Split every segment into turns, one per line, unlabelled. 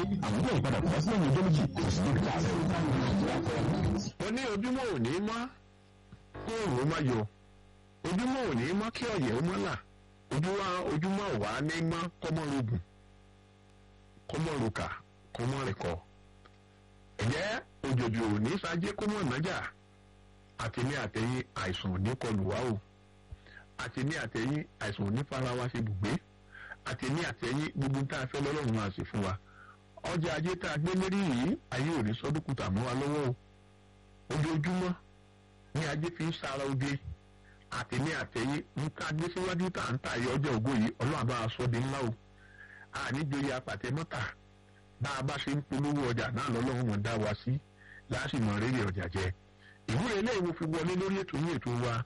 àwọn yóò padà bọ́ sí ẹ̀yìn ọjọ́ méjì kò sí dókítà rẹ̀.
ó ní ojúmọ́ ò ní mọ́ kó òòrùn má yọ ojúmọ́ ò ní mọ́ kí ọ̀yẹ́ ó mọ́ là ojúmọ́ ò wá ní mọ́ kọ́mọ́rogùn kọ́mọ́rokà kọ́mọ́rẹ̀kọ́ ẹ̀jẹ̀ òjòjò ò ní sájé kọ́mọ́ nájà àti ní àtẹ̀yìn àìsàn ò ní kọlù wá o àti ní àtẹ̀yìn àìsàn ò ní fara wa ṣe bùgbé àti ní àtẹ̀yìn gbogbo tá a fẹ́ lọ́lọ́run máa ṣe fún wa ọjà ajé tá a gbé lérí yìí ayé ò ní sọdúnkùtà mọ́ wa lọ́wọ́ o ojoojúmọ́ ní ajé fi ń sára oge àti ní àtẹ̀yìn ń ká gbé síwájú tá à ń tà yọ ọjọ́ ògo yìí ọlọ́run bá a sọ di ńlá o àníjòyè apàtẹ mọ́tà bá a bá ṣe ń polówó ọjà náà lọ́lọ́run mọ̀ dá wa sí láàṣìmọ̀ rere ọjà jẹ ìwúre ilé ìwò fi wọlé lórí ètò ní ètò wa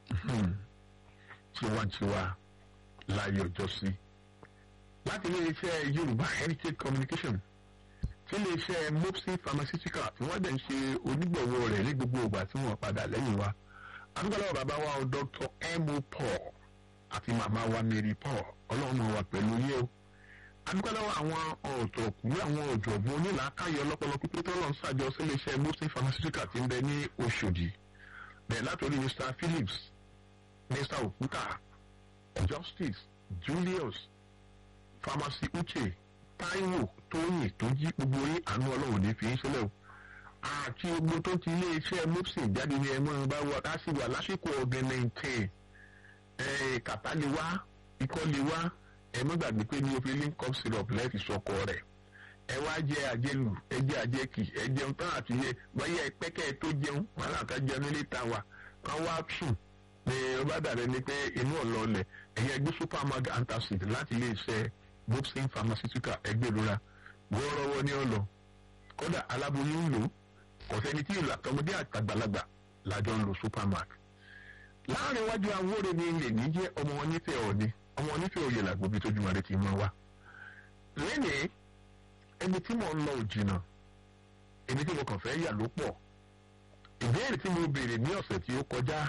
tiwantiwa láyé ọjọ́ sí láti ilé iṣẹ́ yorùbá heritage communication tí ilé iṣẹ́ mopsi pharmaceutical tí wọ́n dẹ̀ ń ṣe onígbọ̀wọ́ rẹ̀ ní gbogbo ìgbà tí wọ́n padà lẹ́yìn wa adúgbòlọ́wọ́ bàbá wa o dr mo paul àti màmá wa mary paul ọlọ́run wa pẹ̀lú yé o adúgbòlọ́wọ́ àwọn ọ̀tọ̀kùnrin àwọn ọ̀jọ̀gbọ́n onílàákàyè ọlọ́pọlọ pípé tó lọ́n ṣàjọ sí ilé iṣẹ́ mopsi pharmaceutical ti ń bẹ ní oṣòdì bẹ́ẹ̀ látòrí mr phillips mr okuta justice julius pharmacy uche taiwo tóyìn tó jí gbogbo orí àánú ọlọ́run ní fi ń sílẹ̀ o àti gbogbo tó ti ilé iṣẹ́ mopsin jáde ní ẹ̀mọ́ bá wà ká sì wà lásìkò ọ̀gẹ̀nẹ̀ntẹ̀ kàtá lè wá ikọ́ lè wá ẹ̀mọ́ gbàgbé pé ní òfin link up syrup lẹ́ẹ̀fì sọkọ rẹ̀ ẹ wá jẹ àjẹlù ẹ jẹ àjẹkì ẹ jẹun tán àti yẹ wáyé pẹ́kẹ́ tó jẹun wọn àká jẹun nílé ta wà wọn wá sùn ní ọba dàbẹ ni pé inú ọlọlẹ ẹyẹ gbé supermag antacid láti ilé iṣẹ́ bobsin pharmaceutical ẹgbẹ́ ìrora wọ́ọ́rọ́wọ́ ní ọlọ kódà aláboyún ń lò kọ̀sẹ́ni tí ìlú àtọmọdé àtàgbàlagbà lájọ ń lo supermag. láàrin iwájú awóre ni ilé ní jẹ́ ọmọ wọn nífẹ̀ẹ́ ọ̀ni ọmọ wọn nífẹ̀ẹ́ òye làgbóbi tójú mọ́lẹ́ ti mọ́ wa. lẹ́nìí ẹni tí mò ń lọ òjìnà ẹni tí mo kàn fẹ́ yà ló pọ̀ ìbéèrè tí mo béèrè ní ọ̀sẹ̀ tí ó kọjá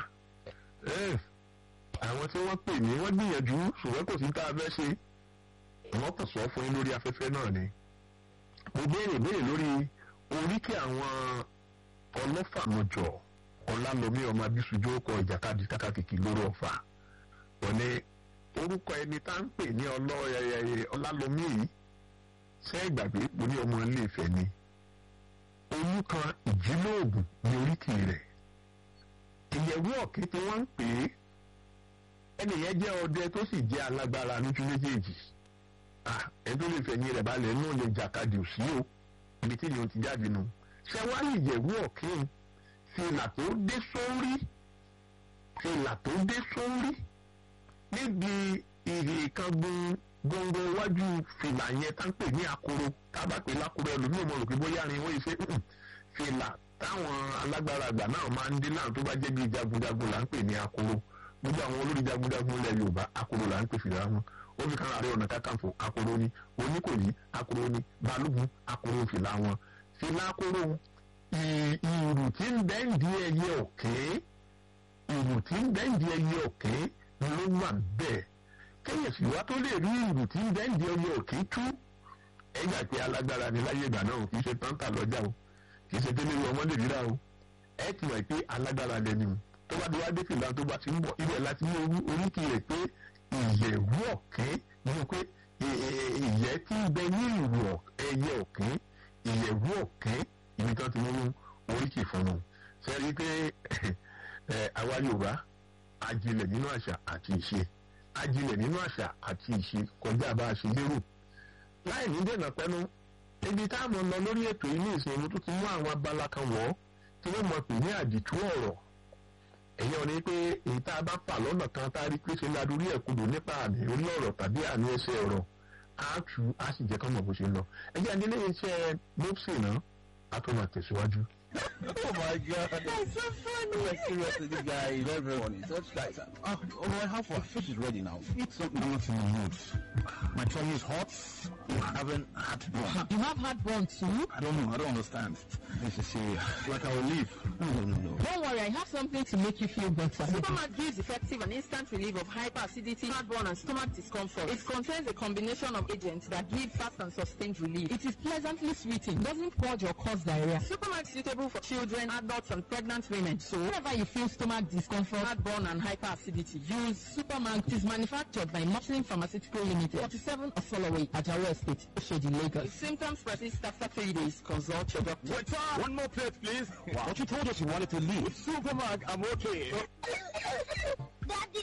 àwọn tí wọ́n pè mí wọ́n gbìyànjú ṣùgbọ́n kò sí tá a fẹ́ ṣe wọ́n kàn sọ fún yín lórí afẹ́fẹ́ náà ni. mo béèrè béèrè lórí oríkì àwọn ọlọ́fàmọ̀jọ ọlálọ́mí ọmọ abísùjó kọ ìjàkadì kákàkìkì lórí ọ̀fà. wọ́n ní orúkọ ẹni tá ń pè ní ọlálọ́mí yìí ṣé ìgbàgbé mo ní ọmọ ilé ìfẹ́ ni. olùkan ìjílóògùn ní oríkì rẹ̀ ìyẹ̀wò ọ̀kẹ́ tí wọ́n ń pè é ẹnìyẹn jẹ́ ọdẹ tó sì jẹ́ alágbára lójú méjèèjì ẹ tó lè fẹ̀yìn rẹ̀ balẹ̀ náà lè jàkadì òsì o ibi tí yòó ti jáde nù ṣé wàá lè yẹ̀wò ọ̀kẹ́ fìlà tó dé sórí fìlà tó dé sórí níbi ìrì kan gbọ̀ngàn iwájú fìlà yẹn tá ń pè ní akoro tá a bá pè lákoro ẹlòmíràn mọ̀ rò pé bóyá ni wọ́n ṣe fìlà táwọn alágbára àgbà náà máa ń dín náà tó bá jẹ́ bí jagunjagun là ń pè ní akoro gbogbo àwọn olórí jagunjagun ilẹ̀ yorùbá akoro là ń pè fìlà wọn ó fi kan àárẹ̀ ọ̀nà kakanfò akoro ni oníkòyí akoro ni balógun akoro fìlà wọn fìlà akoro ìrù tí ń bẹ́ǹdì ẹyẹ ọ̀kẹ́ ìrù tí ń bẹ́ǹdì ẹyẹ ọ̀kẹ́ ló wà bẹ́ẹ̀ kéèyàn sì wá tó lè rí ìrù tí ń bẹ́ǹdì ẹyẹ ọ̀kẹ́ tú ẹgbà pé alágbára ni láyé ìgbà náà kì í ṣe táǹtà lọ́jà o kì í ṣe délé ọmọ lè ríra o ẹ ti wà pé alágbára lẹni o tó bá di wá dé fìlà tó bá ti ń bọ̀ ibẹ̀ láti ní oríkì rẹ̀ pé ìyẹ̀wò ọ̀kẹ́ nínú pé ìyẹ́ tí ń bẹ ní ìrù ẹyẹ ọ̀kẹ́ ìyẹ̀wò ọ̀kẹ́ ibi tí wọ́n ti mú oríkì fún un ṣe rí i pé àwa yorùbá ajílẹ̀ nínú àṣà àti ìṣe ajílẹ̀ nínú àṣà àti ìṣe kọjá bá a ṣe lérò láì ní dènà pẹ́nu ibi táwọn lọ lórí ètò ilé ìsinmi tó ti mú àwọn abala kan wọ̀ tí wọ́n mọ̀ pé ní àdìtú ọ̀rọ̀ ẹ̀yẹ́ ọ̀ni pé èyí tá a bá fà lọ́nà kan tá a rí pé ṣe ládùúrí ẹ̀kúndò nípa àmì orí ọ̀rọ̀ tàbí àmì ẹsẹ̀ ọ̀rọ̀ á tù á sì jẹ́ kọ́mọ̀ bó ṣe ń lọ ẹ̀jẹ̀ àdílé iṣẹ́ mopsi náà á tó máa tẹ̀síwájú.
oh my god.
That's so funny.
Like seriously, this guy is very, very funny. Such guys. Uh, oh, I have for fish is ready now.
Eat something I'm not in the mood. My tummy is hot. I haven't had one.
You have heartburn too?
I don't know. I don't understand. This is serious. Like I will leave. No, no, no, no.
Don't worry, I have something to make you feel better. Supermat gives effective and instant relief of hyperacidity, heartburn, and stomach discomfort. It contains a combination of agents that give fast and sustained relief. It is pleasantly sweeting, doesn't purge or cause diarrhea. Supermat is suitable for children, adults, and pregnant women. So, whenever you feel stomach discomfort, heartburn, and hyperacidity, use Supermat. It is manufactured by Michelin Pharmaceutical Limited, 47 Osoloway, Ajawa Estate, Oshodi, Lagos. If symptoms persist after three days, consult your doctor.
Waiter! One more plate, please. Wow. But you told us you wanted to leave. Supermark, I'm okay.
Daddy,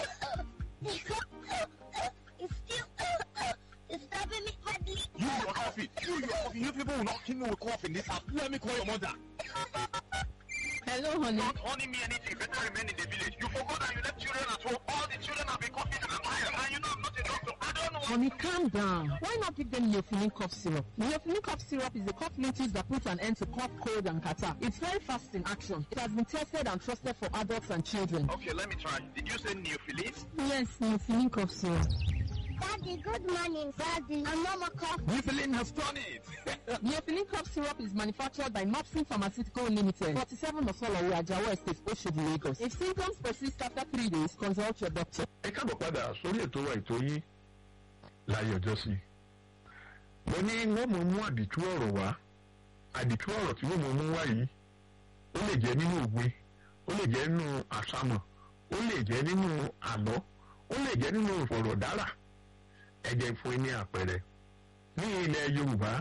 it's still it's stabbing me badly.
You, your coffee. You, your coffee. You people will not kill me with cough in this house. Let me call your mother.
Hello, honey.
Not owning me anything, better remain in the village. You forgot that you left children at home. All the children have been coughing and I'm tired. And you know I'm not a doctor. I don't know.
Honey, calm down. Why not give them Neophylline cough syrup? Neophylline cough syrup is a cough liquid that puts an end to cough, cold, and catarrh. It's very fast in action. It has been tested and trusted for adults and children.
Okay, let me try. Did you say neophilis?
Yes, Neophylline cough syrup.
Daddy, good morning, Daddy. I'm Mama Cough.
Neophylline has done it.
Neophylline cough syrup is manufactured by Mopsin Pharmaceutical Limited, 47 Osolowo, Ajawa Estate, Oshodi, Lagos. If symptoms persist after three days, consult your doctor.
ẹ káàbọ̀ padà sórí ètò wa ètò yín láyé ọjọ́ sí. mo ní wọ́n mọ̀ mú àdìtú ọ̀rọ̀ wá àdìtú ọ̀rọ̀ tí wọ́n mọ̀ mú wá yìí ó lè jẹ́ nínú òwe ó lè jẹ́ nínú àsámọ̀ ó lè jẹ́ nínú àlọ́ ó lè jẹ́ nínú ìfọ̀rọ̀dára ẹ jẹ́ fún yín ní àpẹẹrẹ ní ilẹ̀ Yorùbá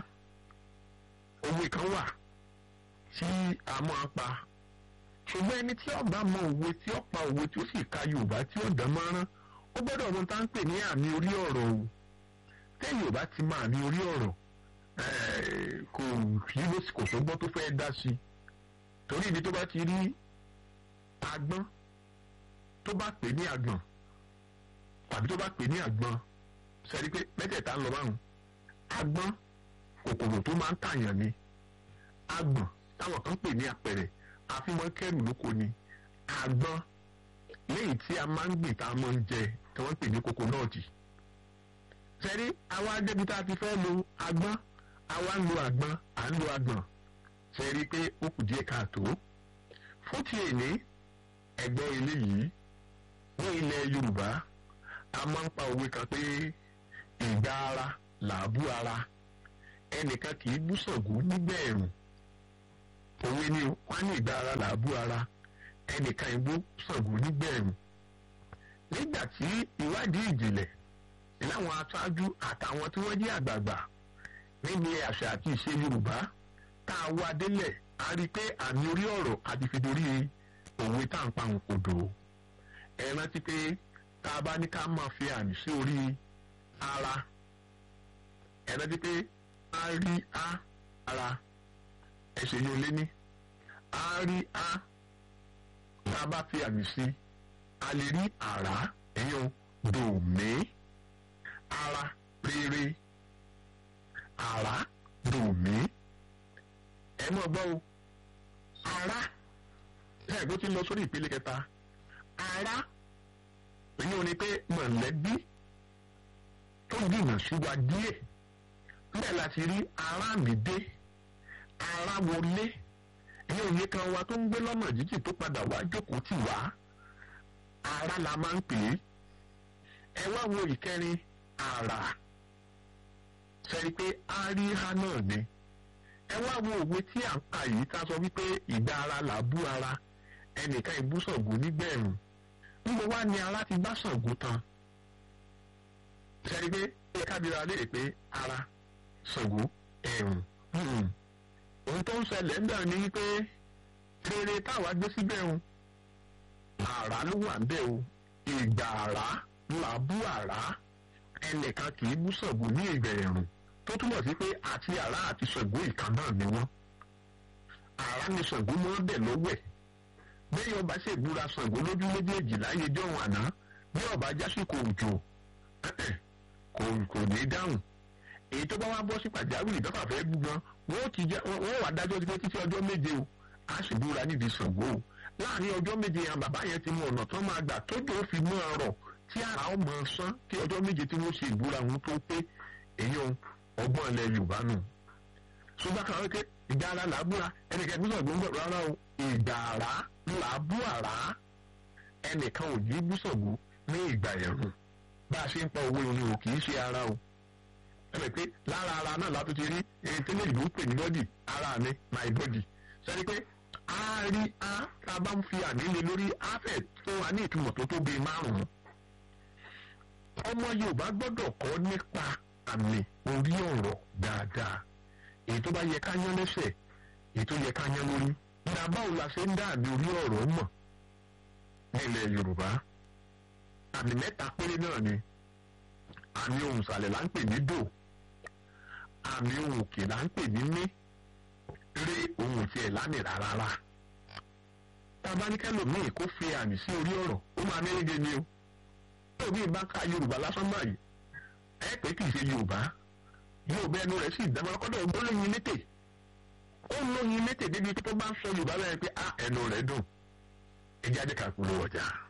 òwe kan wà tí a máa pa ṣùgbọ́n ẹni tí ó bá mọ òwe tí ó pa òwe tí ó sì ka Yorùbá tí ó dán mọ́rán ó gbọ́dọ̀ mọ tá ń pè ní àmì orí ọ̀rọ̀ o tẹ́yìn ò bá ti mọ àmì orí ọ̀rọ̀ eh, kò sí ló kò sọ́gbọ́n tó fẹ́ dá sí i torí ibi tó bá ti rí agbọ́n tó bá pè ní àgbọ̀n tàbí tó bá pè ní àgbọ̀n sẹ́ni pé mẹ́tẹ̀ẹ̀ta ń lọ báwọn agbọ́n kòkòrò tó máa ń tàyàn ni agbọ̀n táwọn kan pè ní apẹ̀rẹ̀ àfihàn kẹrù lóko ni àgbọn lẹ́yìn tí a máa ń gbìn tá a máa ń jẹ tí wọ́n pè ní kokonọ́ọ̀tì. sẹ́rí àwa débi tá a ti fẹ́ lo agbọ́n àwa ń lo àgbọn à ń lo àgbọ̀n sẹ́rí pé ó kù díẹ̀ káàtó. fún ti èní ẹgbẹ́ eléyìí ní ilẹ̀ Yorùbá a máa ń pa òwe kan pé ìgbà ara làbú ara ẹnìkan kì í bú Ṣàngó nígbà ẹ̀rùn òwe ni wọn ní ìgbà ara làbú ara ẹnìkan ìbú Ṣàngó nígbẹ̀rún nígbà tí ìwádìí ìjìnlẹ̀ láwọn aṣáájú àtàwọn tí wọ́n jẹ́ àgbààgbà níbi àṣà àti ìṣe Yorùbá tá a wá délẹ̀ a rí i pé àmì orí ọ̀rọ̀ àti fìdórí òwe tá à ń pa òkòdò ẹ rántí pé tá a bá ní ká máa fi àmì sí orí ara ẹ rántí pé a rí a ara ẹsẹ̀ yóò lé ní a rí a tá a bá fi àmì sí a lè rí àrá ẹ̀yàn dòmí ara rere àrá dòmí ẹ mọ̀ gbọ́ o ara ẹ̀ ló ti lọ sórí ìpele kẹta ara èyí ò ní pé mọ̀lẹ́bí tó dìnnà sí wa díẹ̀ bẹ́ẹ̀ la ti rí ara mi dé ara wọlé ẹ̀yìn òye kan wa tó ń gbé lọ́nà jíjì tó padà wá jókòó tì wá ara la máa ń pè é ẹ wá wo ìkẹrin àrà sẹ́ni pé àríhá náà ni ẹ wá wo òwe tí à ń kà yìí ká sọ wípé ìgbà ara là bú ara ẹnìkan ìbú Ṣàngó nígbẹ̀rún níbo wá ni ara ti bá Ṣàngó tán sẹ́ni pé ẹ kábíra léèrè pé ara Ṣàngó ẹ̀rùn ohun tó ń ṣẹlẹ̀ ń bẹ̀rù ni wípé rere táwa gbé síbẹ̀ o àrá ló wà ń bẹ̀ o ìgbà àrá là bú àrá ẹnìkan kì í bú Ṣàngó ní ìgbà ẹ̀rùn tó túmọ̀ sí pé àti àrá àti Ṣàngó ìkan náà ni wọ́n àrá ni Ṣàngó mọ́ bẹ̀ lọ́wẹ̀ bẹ́ẹ̀ ọba ṣe ìbúra Ṣàngó lójú méjèèjì láyé jọ̀hún àná bí ọba jásìkò òjò kò kò ní dáhùn èyí tó bá wá bọ́ sí pàjáwìrì tó fà fẹ́ gbúgan wọ́n ti jẹ́ wọ́n wà dájọ́ sí pé títí ọjọ́ méje o a sì búra nídìí Ṣàngó o láàrin ọjọ́ méje yẹn bàbá yẹn ti mú ọ̀nà tán máa gbà tójú ó fi mú ọrọ̀ tí ara ó mọ sán kí ọjọ́ méje tí wọ́n ṣe ìbúra wọn tó pé èyàn ọgbọ́n ilẹ̀ Yorùbá nù. ṣùgbọ́n kan wípé ìgbà ara là á búra ẹnìkan ìbúsọ̀ gbọ́ngbọ̀ rárá o ìgbà ara là á bú àrá ẹnìkan ò yí búsọ̀gbó ní ìgbà ẹ̀rùn bá a ṣe ń pa owó irun o kì í ṣe ara o ẹ bẹ̀ pé lára ara náà látó ti rí èyí tẹ́lẹ̀ ìlú pè ní bọ́dì ara mi my body sẹ́ni pé a rí a tá a bá ń fi àmì lé lórí a fẹ́ tó wa ní ìtumọ̀ tó tóbi márùn-ún ọmọ Yorùbá gbọ́dọ̀ kọ́ nípa àmì orí ọ̀rọ̀ dáadáa èyí tó bá yẹ ká yán lẹ́sẹ̀ èyí tó yẹ ká yán lórí nígbà báwo la ṣe ń dá àmì orí ọ̀rọ̀ mọ̀ nílẹ̀ Yorùbá àmì mẹ́ta péré náà ni àmì ohùn ìsàlẹ̀ là ń pè ní dò àmì ohùn òkè là ń pè ní mí ré ohùn tiẹ̀ lánìí rárá tabaníkẹ́lòmíì kó fi àmì sí orí ọ̀rọ̀ ó máa ní ege ni o tóbi bá ka Yorùbá lásán báyìí ẹ pé kì í ṣe Yorùbá Yorùbá ẹnu rẹ̀ sì dáná kọ́dọ̀ ó lóyin létè ó lóyin létè débi tó bá ń sọ Yorùbá bẹ́ẹ̀ pé á ẹnu rẹ̀ dùn ẹ jáde kàkúrò ọjà.